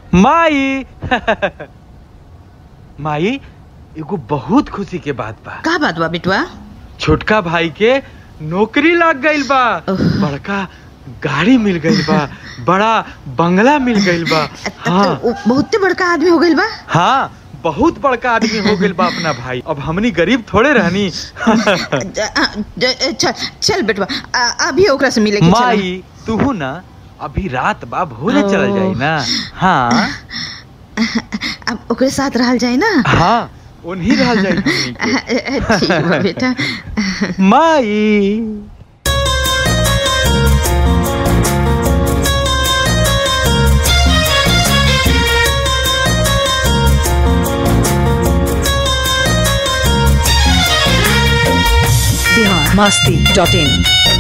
माई माई एगो बहुत खुशी के बात बा का बात बा बिटवा छोटका भाई के नौकरी लग गइल बा ओह। बड़का गाड़ी मिल गइल बा बड़ा बंगला मिल गइल बा हाँ तो उ बहुते बड़का आदमी हो गइल बा हाँ बहुत बड़का आदमी हो गइल बा अपना भाई अब हमनी गरीब थोड़े रहनी ज- आ, ज- चल चल बेटवा आ, अभी ओकरा से मिले के चल माई तू ना अभी रात बा भोरे चल जाई ना हाँ अब ओकरे साथ रहल जाए ना हाँ उन्हीं रह जाई हमनी के। ठीक बा बेटा माई बिहार मस्ती डॉट इन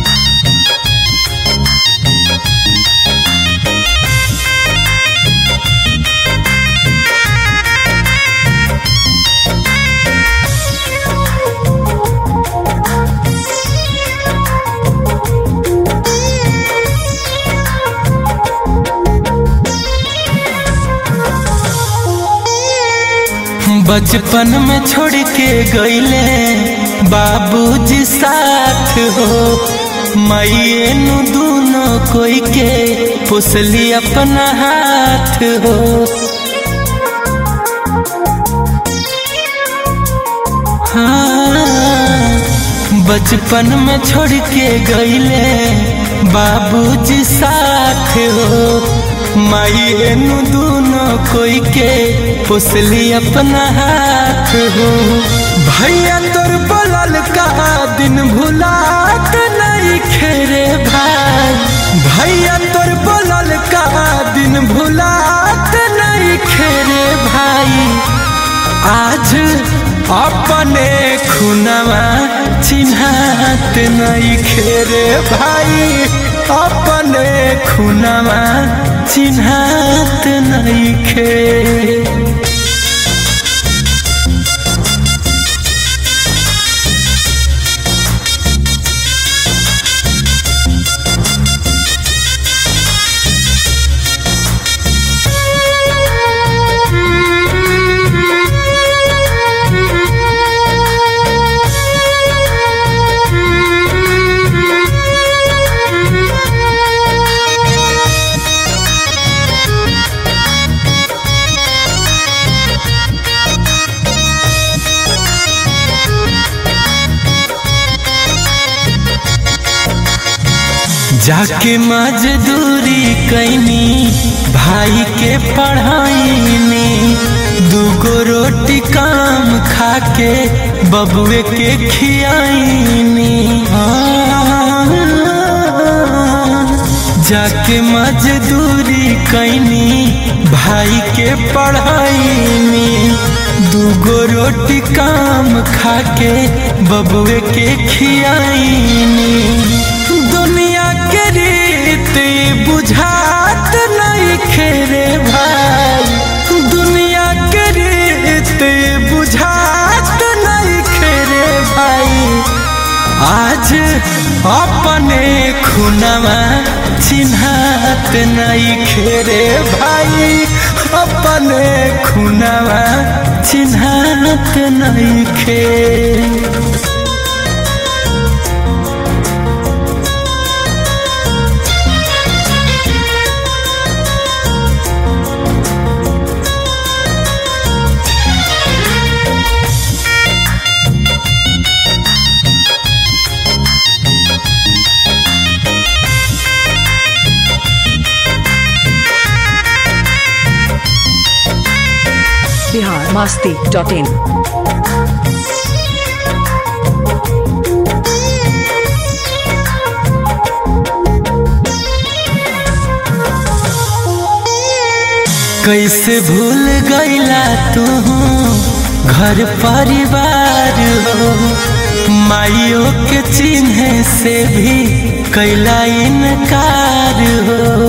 बचपन में छोड़ के गईले बाबूजी साथ हो माइए नु दोनों कोई के पुसली अपना हाथ हो हाँ, बचपन में छोड़ के गईले बाबूजी साथ हो माइए नु दोनों कोई के पुसली अपना हाथ हो भैया तोर बोलल का दिन भुलात नहीं खेरे भाई भैया तोर बोलल का दिन भुलात नहीं खेरे भाई आज अपने खुनवा चिन्हात नहीं खेरे भाई अपने खुनवा चिन्हात नहीं खे जाके मजदूरी कैनी भाई के पढ़ाई में दूगो रोटी काम खाके बबुए के खियाईनी जाके मजदूरी कैनी भाई के पढ़ाई में दूगो रोटी काम खाके बबुए के खियाईनी दुनिया के रीत बुझात नहीं खेरे भाई दुनिया के रीत बुझात नहीं खेरे भाई आज अपने खुनवा चिन्हात नहीं खेरे भाई अपने खुनवा चिन्हात नहीं खे बिहार मस्ती डॉट इन कैसे भूल गईला तू घर परिवार हो माइयों के चिन्ह से भी कैला इनकार हो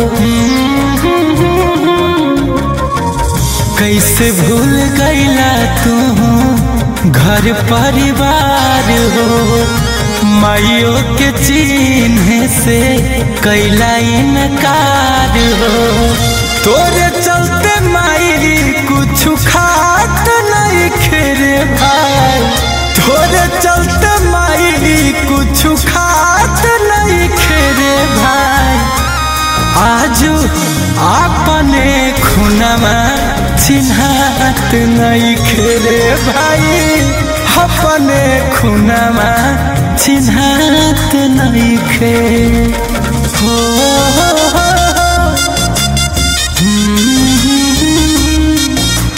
कैसे भूल गईला तू घर परिवार हो माइयों के चिन्ह से कैला इनकार हो तोरे चलते खुनमा चिन्हात नहीं खेरे भाई अपने खुनमा चिन्हात नहीं खे हो हम्म।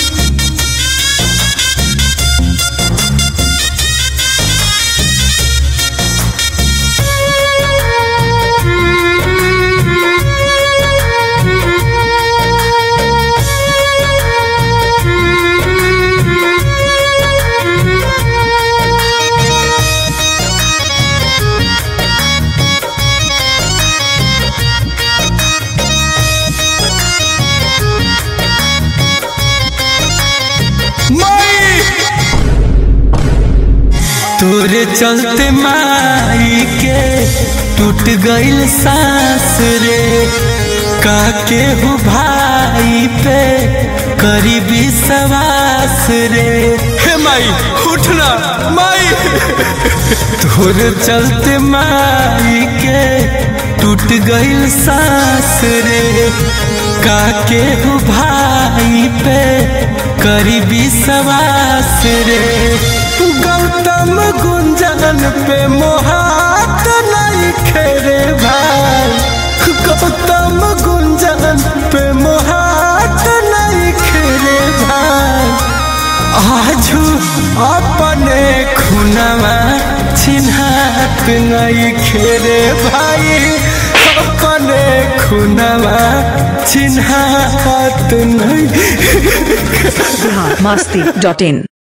तोरे चलते माई के टूट गइल सांस रे काके हो भाई पे करी विश्वास रे हे माई उठना माई तोरे चलते माई के टूट गइल सांस रे काके हो भाई पे करी विश्वास रे गौतम गुंजन पे मोहात नहीं खेरे भाई गौतम गुंजन पे मोहात नहीं खेरे भाई आजू अपने खुनवा चिन्हात नहीं खेरे भाई अपने खुनवा चिन्हात नहीं बिहार मस्ती डॉट इन